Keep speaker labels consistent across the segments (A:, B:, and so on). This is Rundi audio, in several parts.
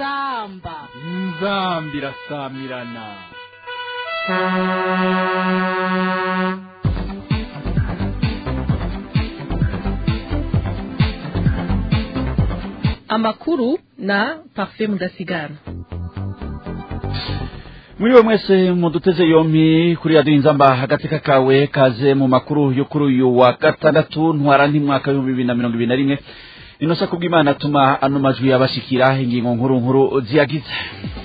A: inzamba
B: inzambi irasamirana
C: amakuru na parfait mudasigana
D: muri we mwese muduteze yompi kuri radiyo inzamba agateka kawe kaze mu makuru yo kuri uyu wa gatandatu ntwara mwaka w'ibihumbi bibiri na mirongo ibiri na rimwe inosa kubw'imana atuma ano majwi yabashikira ingingo nkuru nkuru ziyagize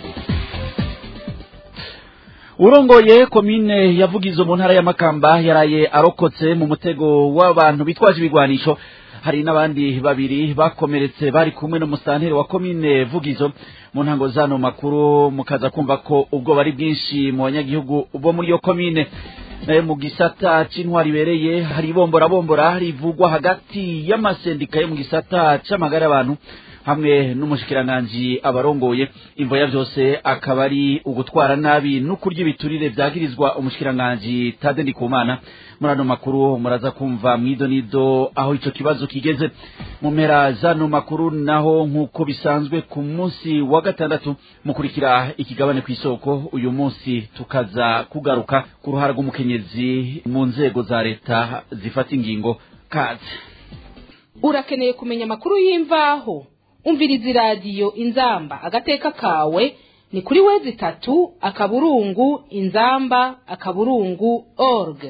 D: urongoye komine yavugizo mu ntara y'amakamba yaraye arokotse mu mutego w'abantu bitwaje ibigwanisho hari n'abandi babiri bakomeretse bari kumwe n'umusanteri wa komine vugizo mu ntango zano makuru mukaza kumva ko ubwo bari bwinshi mu banyagihugu bo muri iyo komine nayo mu gisata c'intwari ibereye hari ibombora bombora rivugwa hagati y'amasendika yo mu gisata c'amagara y'abantu hamwe n'umushikiranganji abarongoye imvo ya vyose akaba ari ugutwara nabi n'ukurya ibiturire vyagirizwa umushikiranganji Tade Ndikumana muri ano makuru muraza kumva mwido nido aho ico kibazo kigeze mu mpera zano makuru naho nk'uko bisanzwe ku munsi wa gatandatu mukurikira ikigabane kw'isoko uyu munsi tukaza kugaruka ku ruhara rw'umukenyezi mu nzego za leta zifata ingingo kaze
A: urakeneye kumenya amakuru y'imvaho umviriza iradiyo inzamba agateka kawe ni kuri wezi itatu akaburungu inzamba akaburungu org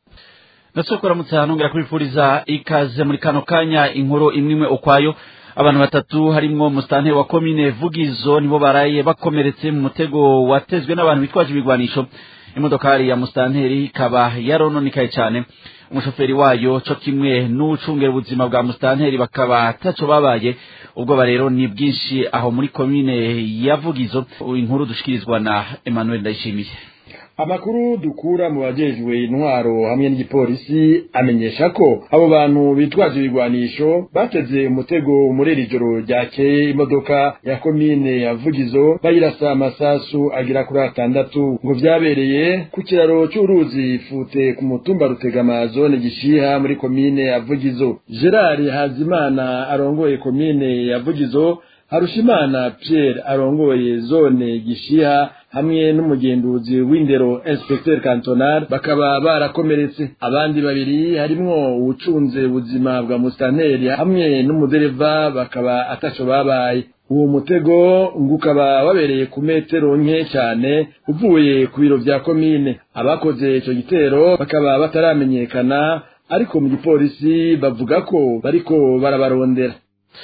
D: natwe kuramutse hanongera kubifuriza ikaze muri kano kanya inkuru imwe imwe ukwayo abantu batatu harimwo musitanteri wa komine vugizo nibo baraye bakomeretse mu mutego watezwe n'abantu bitwaje ibigwanisho imodokari ya musitanteri ikaba yarononekaye cyane umushoferi wayo co kimwe n'ucungera ubuzima bwa musitanteri bakaba ataco babaye ubwo rero ni bwinshi aho muri komine ya vugizo inkuru dushikirizwa na emmanuel ndayishimiye
E: amakuru dukura mu bajejwe intwaro hamwe n'igipolisi amenyesha ko abo bantu bitwaje ibigwanisho bateze umutego muri iri joro ryakeye imodoka ya komine ya vugizo bayirasa amasasu agira kuri atandatu ngo vyabereye ku kiraro c'uruzi fute ku mutumba rutegama zone gishiha muri komine ya vugizo gerard hazimana arongoye komine ya vugizo harushimana pierre arongoye zone gishiha hamwe n'umugenduzi w'indero inspecteur cantonal bakaba barakomeretse abandi babiri harimwo uwucunze ubuzima bwa musitanteri hamwe n'umudereva bakaba ataco babaye uwo mutego ngo ukaba wabereye ku metero nke cyane uvuye ku biro vya komine abakoze ico gitero bakaba bataramenyekana ariko mu gipolisi bavuga ko bariko barabarondera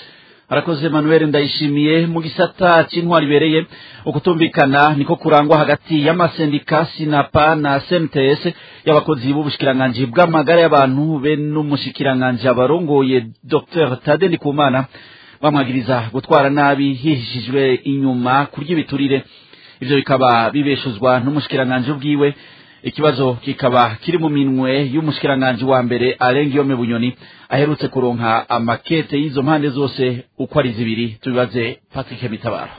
D: arakoze manuel ndayishimiye mu gisata c'intwari ibereye ukutumvikana niko kurangwa hagati y'amasendika sinapa na cmts y'abakozi b'ubushikiranganji bw'amagara y'abantu be n'umushikiranganji abarongoye dr tade ndikumana bamwagiriza gutwara nabi hihishijwe inyuma kurya ibiturire ivyo bikaba bibeshuzwa n'umushikiranganji ubwiwe ikibazo kikaba kiri mu minwe y'umushikiranganji wa mbere arengiyome bunyoni aherutse kuronka amakete y'izo mpande zose uko ari zibiri tubibaze patrick mitabaro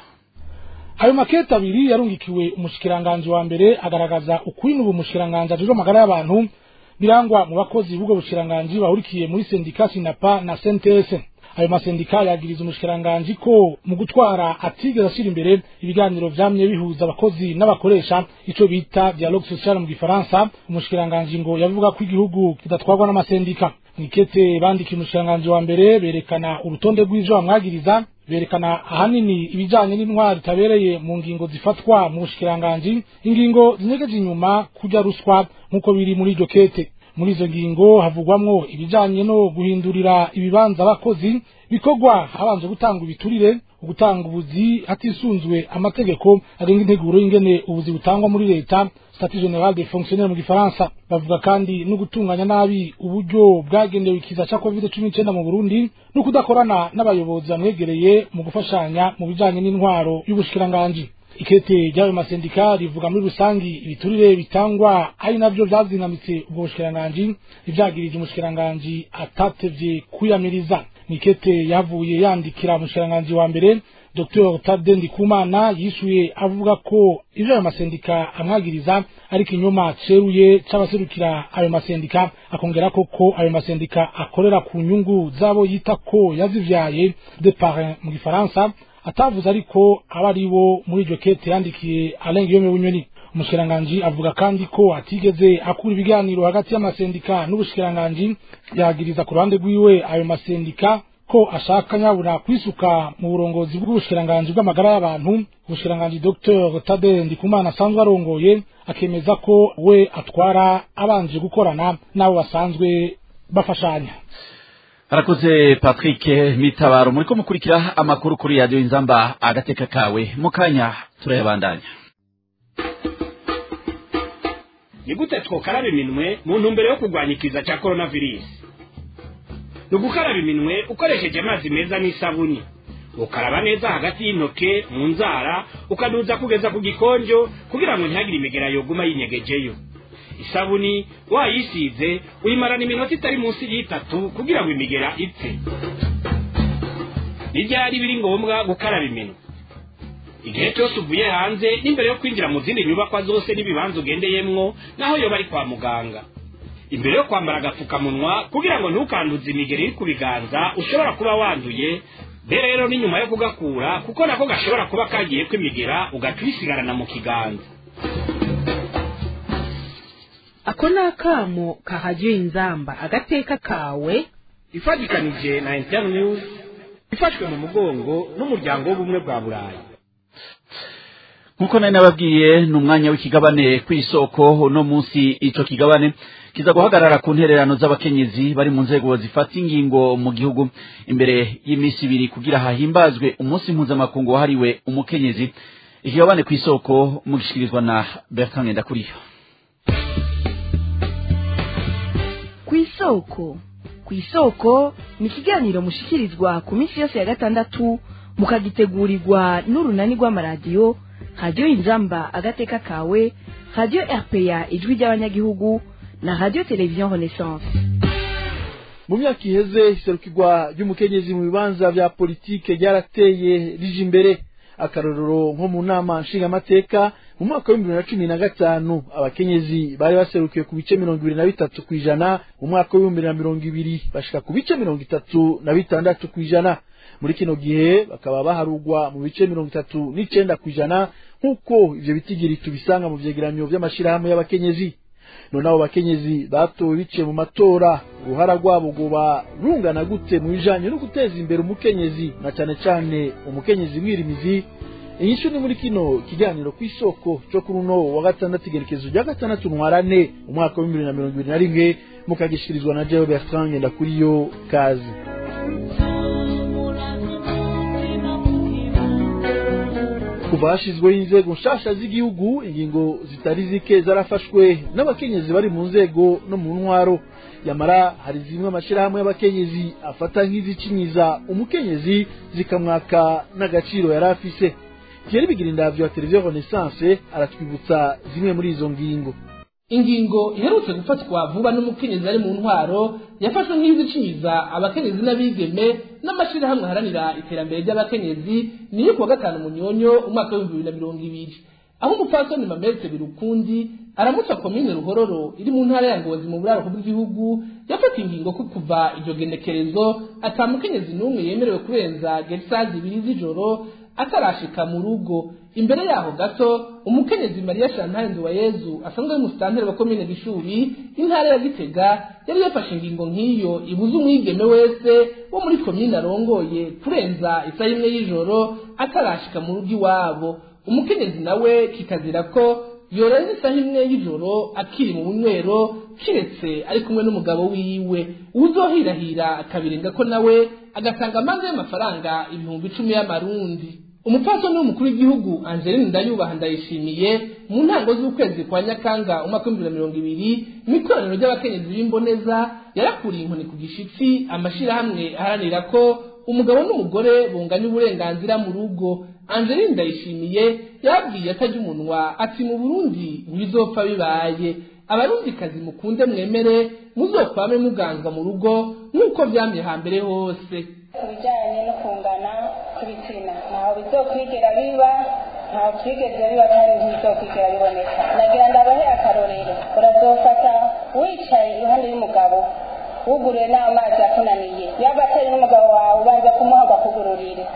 F: ayo makete abiri yarungikiwe umushikiranganji wa mbere agaragaza ukuri n'ubu mushikiranganji ajejwe amagara y'abantu birangwa mu bakozi b'ubwo bushikiranganji bahurikiye muri sendika sinapa na sentese ayo masendika yagiriza umushikiranganji ko mu gutwara atigeze ashira imbere ibiganiro vyamye bihuza abakozi n'abakoresha ico bita dialogue social mu gifaransa umushikiranganji ngo yavuga ko igihugu kidatwarwa n'amasendika mwikete bandikiye umushikiranganji wa mbere berekana urutonde rw'ivyo bamwagiriza berekana ahanini ibijanye n'intwari itabereye mu ngingo zifatwa mu bushikiranganji ingingo zinyegeje inyuma kurya ruswa nk'uko biri muri iryo kete muri izo ngingo havugwamwo ibijanye no guhindurira ibibanza abakozi bikorwa habanje gutanga ibiturire ugutanga ubuzi hatisunzwe amategeko agenga integuro y'ingene ubuzi butangwa muri leta statut general des fonctionnaires mu gifaransa bavuga kandi no gutunganya nabi uburyo bwagenewe ikiza ca covid cumi n'icenda mu burundi no kudakorana n'abayobozi bamwegereye mu gufashanya mu bijanye n'intwaro y'ubushikiranganji ikete ry'ayo masendika rivuga muri rusangi ibiturire bitangwa ari navyo vyazinamitse ubwo bushikiranganji ivyagirije umushikiranganji atatevye kwiyamiriza nikete yavuye yandikira umushikiranganji wa mbere Dr Tade Ndikumana yishuye avuga ko ivyo ayo masendika amwagiriza ari kinyoma ceruye c'abaserukira ayo masendika akongera ko ko ayo masendika akorera ku nyungu zabo yita ko yazivyaye de parrain mu gifaransa atavuze ariko aba ari bo muri iryo kete yandikiye Alain Guillaume Bunyoni umushikiranganji avuga kandi ko atigeze akura ibiganiro hagati y'amasendika n'ubushikiranganji yagiriza ku ruhande rwiwe ayo masendika ko ashaka nyabura kwisuka mu burongozi bw'ubushikiranganji bw'amagara y'abantu ubushikiranganji Dr Tade Ndikumana asanzwe arongoye akemeza ko we atwara abanje gukorana n'abo basanzwe bafashanya
D: harakoze patrick mitabaro muriko mukurikira amakuru kuri radiyo inzamba agateka kawe mu kanya turayabandanya
G: ni gute twokaraba iminwe mu ntumbero yo kurwanya ikiza cya coronavirus ni ugukaraba iminwe ukoresheje amazi meza n'isabuni ukaraba neza hagati y'intoke mu nzara ukaduza kugeza ku gikonjo kugira ngo ntihagire imigera yoguma yinyegejeyo isabuni wayisize uyimarana iminota itari munsi y'itatu kugira ngo imigera ipfe n'ibyari biri ngombwa gukaraba iminwe igihe cyose uvuye hanze n'imbere yo kwinjira mu zindi nyubakwa zose n'ibibanza ugendeyemwo naho yoba ari kwa muganga imbere yo kwambara agapfukamunwa kugira ngo ntukanduze imigeri iri ku biganza ushobora kuba wanduye mbere rero n'inyuma yo kugakura kuko nako gashobora kuba kagiye kwimigera ugaca uyisigarana mu kiganza
A: ako ni akamo kahajya inzamba agateka kawe
G: ifatikanije na internews ifashwe mu mugongo n'umuryango w'ubumwe bwa burayi
D: nkuko nari nababwiye ni umwanya w'ikigabane ku isoko uno munsi ico kigabane kiza guhagarara ku ntererano z'abakenyezi bari mu nzego zifata ingingo mu gihugu imbere y'iminsi ibiri kugira hahimbazwe umunsi mpuzamakungu wahariwe umukenyezi ikigabane ku isoko mugishikirizwa na bertrand ngendakuriyo
H: ku isoko ku isoko ni ikiganiro mushikirizwa ku minsi yose ya gatandatu mukagitegurirwa n'urunani rw'amaradiyo radiyo inzamba agateka kawe radiyo rpa ijwi ry'abanyagihugu na radiyo televiziyo renaissance
I: mu myaka iheze iserukirwa ry'umukenyezi mu bibanza vya politike ryarateye rije imbere akarorero nko mu nama nshingamateka mu mwaka w'ibihumbi bibiri na cumi na gatanu abakenyezi bari baserukiye ku bice mirongo ibiri na bitatu ku ijana mu mwaka w'ibihumbi bibiri na mirongo ibiri bashika ku bice mirongo itatu na bitandatu ku ijana muri kino gihe bakaba baharugwa mu bice mirongo itatu n'icenda ku ijana nk'uko ivyo bitigiri tubisanga mu vyegeranyo vy'amashirahamwe y'abakenyezi none abo bakenyezi batowe biciye mu matora uruhara rwabo rwoba rungana gute mu bijanye no guteza imbere umukenyezi na cane cane umukenyezi mwirimizi inyishu ni muri kino kiganiro ku isoko co kuri uno wa gatandatu igerekezo rya gatandatu ntwarane umwaka w'ibihumbi bibiri na mirongo ibiri na rimwe mukagishikirizwa na jewe bertrand ngendakuriyo kazi kuva hashyizweho inzego nshasha z'igihugu ingingo zitari zike zarafashwe n'abakenyezi bari mu nzego no mu ntwaro yamara hari zimwe amashyirahamwe y'abakenyezi afata nk'izicinyiza umukenyezi zikamwaka n'agaciro yari afise Thierry Bigirindavyo wa televiziyo Renaissance aratwibutsa zimwe muri izo ngingo
J: ingingo iherutse gufatwa vuba n'umukenyezi ari mu ntwaro yafashwe nk'izicinyiza abakenyezi n'abigeme n'amashyirahamwe aharanira iterambere ry'abakenyezi niyo kuwa gatanu munyonyo umwaka w'ibihumbi bibiri na mirongo ibiri aho umupfasoni mametse birukundi aramutsa komine ruhororo iri mu ntara ya ngozi mu buraruko bw'igihugu yafata ingingo ko kuva iryo genekerezo ata mukenyezi n'umwe yemerewe kurenza getisazi ibiri z'ijoro atarashika mu rugo imbere yaho gato umukenyezi mariya shantare nduwayezu asanzwe ari musitanteri wa komine gishubi intara ya gitega yari yafashe ingingo nk'iyo ibuza umwigeme wese wo muri komine arongoye kurenza isaha imwe y'ijoro atarashika mu rugo iwabo umukenyezi nawe kikazira ko yorenza isaha imwe y'ijoro akiri mu bunywero kiretse ari kumwe n'umugabo wiwe uwuzohirahira akabirenga ko nawe agatanga amazi y'amafaranga ibihumbi icumi y'amarundi umupfasoni w'umukuru w'igihugu angeline ndayubaha ndayishimiye mu ntango z'ukwezi kwa nyakanga umwaka w'ibihumbi bibiri na mirongo ibiri mu ikoraniro ry'abakenyezi b'imboneza yarakuriye inkoni ku gishitsi amashyirahamwe aharanira ko umugabo n'umugore bunganya uburenganzira mu rugo angeline ndayishimiye yabwiye atajya umunwa ati mu burundi ntibizopfa bibaye abarundikazi mukunde mwemere muzokwame muganzwa mu rugo nk'uko vyamye hambere hose
K: ku bijyanye no kungana kw'ibitsina ntaho bizokwigera biba ntaho twigeze biba kandi ntibizokwigera biboneka nagira ndabahe akarorero urazofata wicaye iruhande y'umugabo wuguriwe n'amazi akunaniye yaba atari n'umugabo wawe ubanza kumuha bakugururire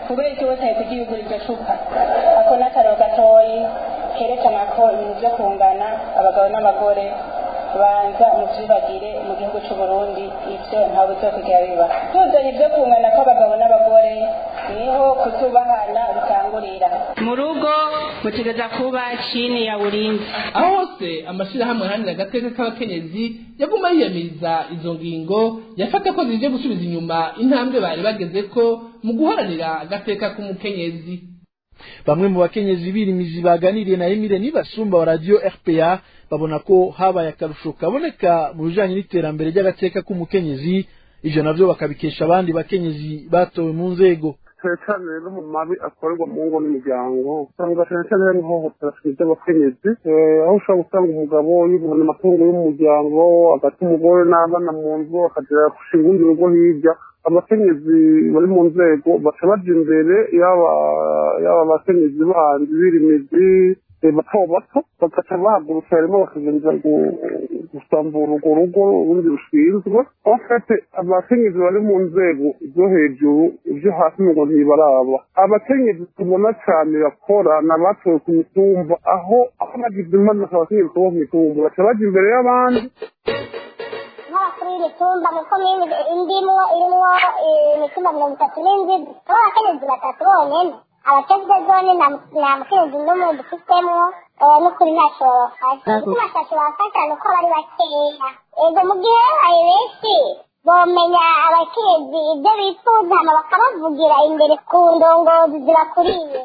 K: kubera iki wese ari kugiyugura iryo cupa ako ni akararo gatoyi kerekana ko ibintu byo kungana abagabo n'abagore banza muvyibagire mu gihugu c'u Burundi ivyo ntawe bizokwigera biba tuzanye ivyo kungana kw'abagabo n'abagore niho kutubahana bitangurira mu rugo mutegereza kuba chini ya ulinzi
J: aho hose amashirahamwe aharanira agateka k'abakenyezi yaguma yiyamiriza izo ngingo yafata ko zije gusubiza inyuma intambwe bari bagezeko mu guharanira agateka k'umukenyezi
I: bamwe mu bakenyezi birimizi baganiriye na Emile Nibasumba wa radio RPA babona ko habaye akarusho kaboneka mu bijanye n'iterambere ry'agateka k'umukenyezi ivyo navyo bakabikesha abandi bakenyezi batowe mu nzego
L: cyane cyane no mu mabi akorerwa mu ngo n'imiryango usanga cyane cyane hari ihohotera ry'abakenyezi aho ushobora gusanga umugabo yibona amatungo y'umuryango agata umugore n'abana mu nzu akagera gushinga urundi rugo hirya abakenyezi bari mu nzego baca baja imbere yaba yaba abakenyezi bandi birimizi bato bato bagaca bahagurutsa harimo bakagenza gusambura urwo rugo urundi rushinzwe ofete abakenyezi bari mu nzego zo hejuru ibyo hasi ngo ntibaraba abakenyezi tubona cyane bakora ni abatowe ku mitumba aho aho bagize impanuka abakenyezi bo ku mitumba baca baja imbere y'abandi
M: nk'abakuru y'imitumba mu komini indimwo irimwo imitumba mirongo itatu n'indwi aho abakenyezi batatu bonyene abatezwe zone nta mukenyezi n'umwe dufitemo n'ukuri ntacyo bafasha kuko ntacyo bafasha ni uko bari bakeya ego mu gihe babaye benshi bomenya abakenyezi ibyo bifuza hama bakabavugira imbere ku ndongozi zibakuriye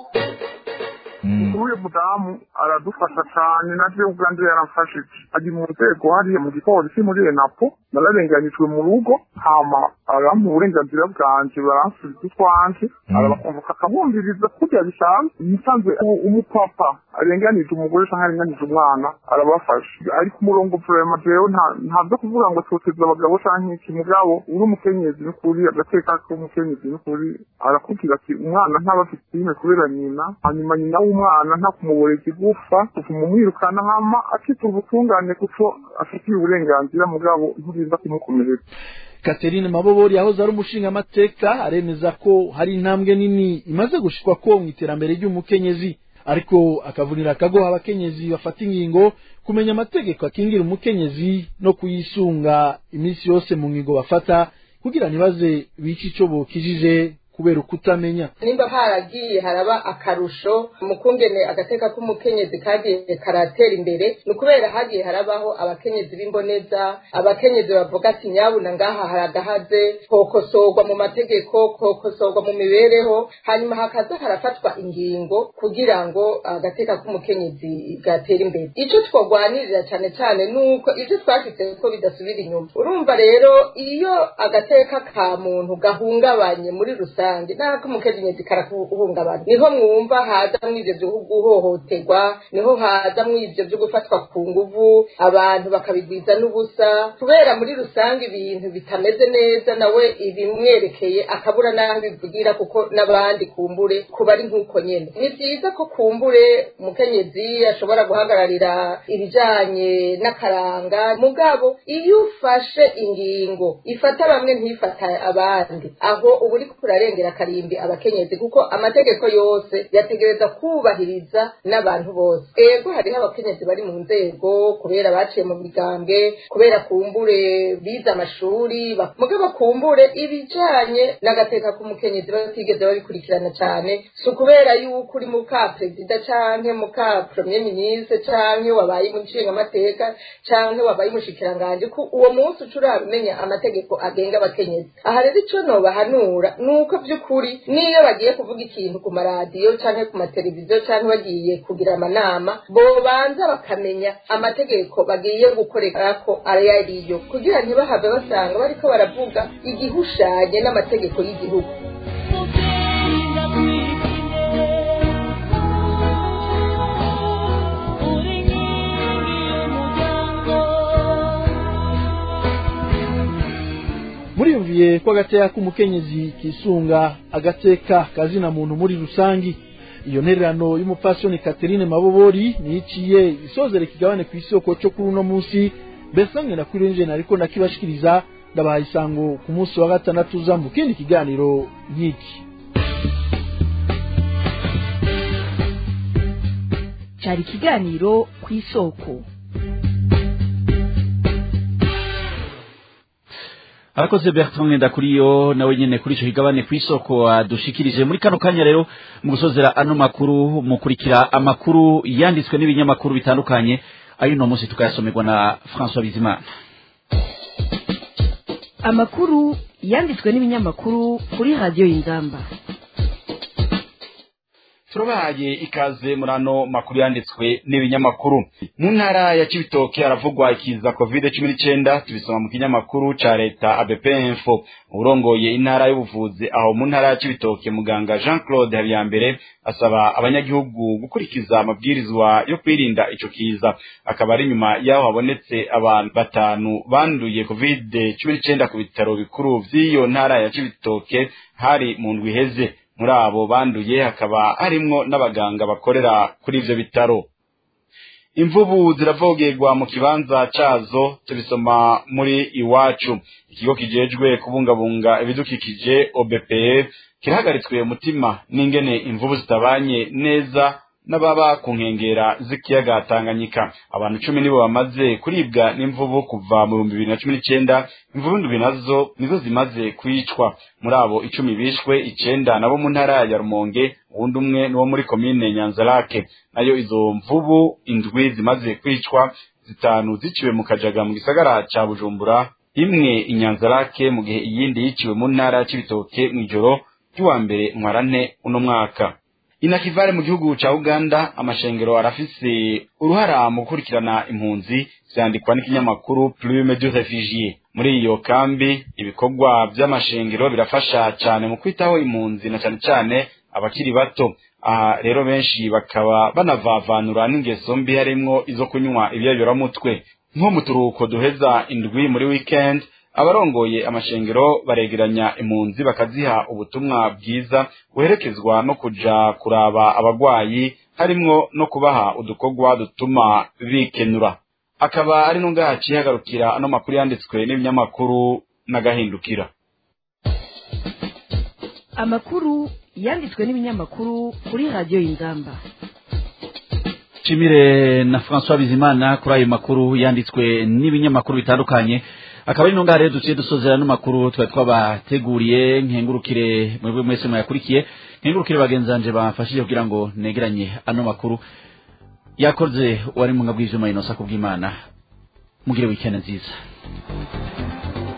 L: uyu mudamu aradufasha cyane nabyo ubwanjye yaramfashije ari mu nzego hariya mu gipolisi muri enapo nararenganijwe mu rugo hama arampa uburenganzira bwanjye baransubiza utwanjye arabakumvuka akabumviriza kurya bisanzwe yisanzwe umupapa arenganije umugore cyangwa arenganije umwana arabafasha ari ku murongo vurema jewe nta byo kuvuga ngo toteza abagabo cyangwa iki mugabo uri umukenyezi n'ukuri agateka k'umukenyezi n'ukuri arakubwira ati umwana ntaba afite ime kubera nyina hanyuma nyina w'umwana nta kumuboreza igufa kuvuma umwirukana hama akita ubutungane kuko afitiye uburenganzira mugabo nturinda kumukomeretsa
I: Catherine Mabobori yahoze ari umushingamateka aremeza ko hari intambwe nini imaze gushikwa ko mu iterambere ry'umukenyezi ariko akavunira akagoha abakenyezi bafata ingingo kumenya amategeko akingira umukenyezi no kuyisunga iminsi yose mu ngingo bafata kugira ntibaze bice ico bokijije kubera ukutamenya
N: nimba haragiye haraba akarusho mu kungene agateka k'umukenyezi kagiye karatera imbere ni ukubera hagiye harabaho abakenyezi b'imboneza abakenyezi bavuga ati nyabuna ngaha haragahaze kokosorwa mu mategeko kokosorwa mu mibereho hanyuma hakaza harafatwa ingingo kugira ngo agateka k'umukenyezi gatere imbere icyo twagwanirira cyane cyane ni uko ibyo twashyize ko bidasubira inyuma urumva rero iyo agateka ka muntu gahungabanye muri rusange rusange nako umukenyezi karakuhungabana niho mwumva haza mw'ivyo vyo guhohoterwa niho haza mw'ivyo vyo gufatwa ku nguvu abantu bakabigwiza n'ubusa kubera muri rusange ibintu bitameze neza nawe ibimwerekeye akabura n'aho bivugira kuko n'abandi kumbure kuba ari nk'uko nyene ni vyiza ko kumbure umukenyezi ashobora guhagararira ibijanye n'akaranga mugabo iyo ufashe ingingo ifata bamwe ntifata abandi aho uba uriko urarengera akarimbi abakenyezi kuko amategeko yose yategereza kubahiriza n'abantu bose ego hariho abakenyezi bari mu nzego kubera baciye mu migambwe kubera kumbure bize amashuri mugabo kumbure ibijanye n'agateka k'umukenyezi batigeze babikurikirana cyane si ukubera yuko uri muka perezida canke muka premier ministre canke wabaye umushingamateka canke wabaye umushikiranganje ko uwo munsi uca urabimenya amategeko agenga abakenyezi aha rero ico nobahanura ni uko by'ukuri niyo bagiye kuvuga ikintu ku maradiyo canke ku mateleviziyo canke bagiye kugira amanama bobanza bakamenya amategeko bagiye gukorerako ayo ariyo kugira ntibahave basanga bariko baravuga igihushanye n'amategeko y'igihugu
I: muriyumviye ko agateka k'umukenyezi kisunga agateka kazina muntu muri rusangi iyo ntererano y'umupfasoni Catherine Mabobori niciye isozere kigabane ku isoko cyo kuri uno munsi mbese mwe nakuri nje ariko nakibashikiriza ndabaha isango ku munsi wa gatandatu uza mu kindi kiganiro nk'iki
H: cyari ikiganiro ku isoko
D: arakoze bertrand ndakuriyo nawe nyene kuri ico kigabane kw'isoko adushikirije muri kano kanya rero mu gusozera ano makuru mukurikira amakuru yanditswe n'ibinyamakuru bitandukanye ayo uno munsi tukayasomerwa na françois bizimana
H: amakuru yanditswe n'ibinyamakuru kuri radiyo y'inzamba
D: turabahaye ikaze muri ano makuru yanditswe n'ibinyamakuru mu ntara ya cibitoke haravugwa ikiza covid cumi n'icenda tubisoma mu kinyamakuru ca leta abp info urongoye intara y'ubuvuzi aho mu ntara ya cibitoke muganga jean claude habiyambere asaba abanyagihugu gukurikiza amabwirizwa yo kwirinda ico kiza akaba ari nyuma y'aho habonetse abantu batanu banduye covid cumi n'icenda ku bitaro bikuru vy'iyo ntara ya cibitoke hari mu ndwi iheze muri abo banduye hakaba harimwo n'abaganga bakorera kuri ivyo bitaro imvubu ziravogerwa mu kibanza cazo tubisoma muri iwacu ikigo kijejwe kubungabunga ibidukikije obpe kirahagaritswe umutima n'ingene imvubu zitabanye neza n'ababa ku nkengera z'ikiyaga Tanganyika abantu cumi nibo bamaze kuribwa n'imvubu kuva mu bihumbi bibiri na cumi n'icenda imvubu ndwi nazo nizo zimaze kwicwa muri abo icumi bishwe icenda nabo mu ntara ya Rumonge uwundi umwe niwo muri komine Nyanzarake nayo izo mvubu indwi zimaze kwicwa zitanu ziciwe mu kajaga mu gisagara ca Bujumbura imwe inyanzarake mu gihe iyindi yiciwe mu ntara ya Cibitoke mw'ijoro ry'uwa mbere ntwarante uno mwaka inakivare mu gihugu ca Uganda amashengero arafise uruhara mu gukurikirana impunzi vyandikwa n'ikinyamakuru Plume du Réfugié muri iyo kambi ibikorwa vy'amashengero birafasha cane mu kwitaho impunzi na cane cane abakiri bato aha rero benshi bakaba banavavanura n'ingeso mbi harimwo izo kunywa ibyayoramutwe nko mu turuhuko duheza indwi muri weekend abarongoye amashengero baregeranya impunzi bakaziha ubutumwa bwiza buherekezwa no kuja kuraba abagwayi harimwo no kubaha udukorwa dutuma bikenura akaba ari nunga haciye hagarukira ano makuru yanditswe n'ibinyamakuru n'agahindukira
H: amakuru yanditswe n'ibinyamakuru kuri radiyo y'inzamba
D: Chimire na François Bizimana kuri ayo makuru yanditswe n'ibinyamakuru bitandukanye akaba ari nunga rero duciye dusozera n'amakuru twari twabateguriye nkengurukire mwebwe mwese mwayakurikiye nkengurukire bagenzanje bafashije kugira ngo negeranye ano makuru yakoze wari mu ngabwije mayinosa kubw'Imana mugire weekend nziza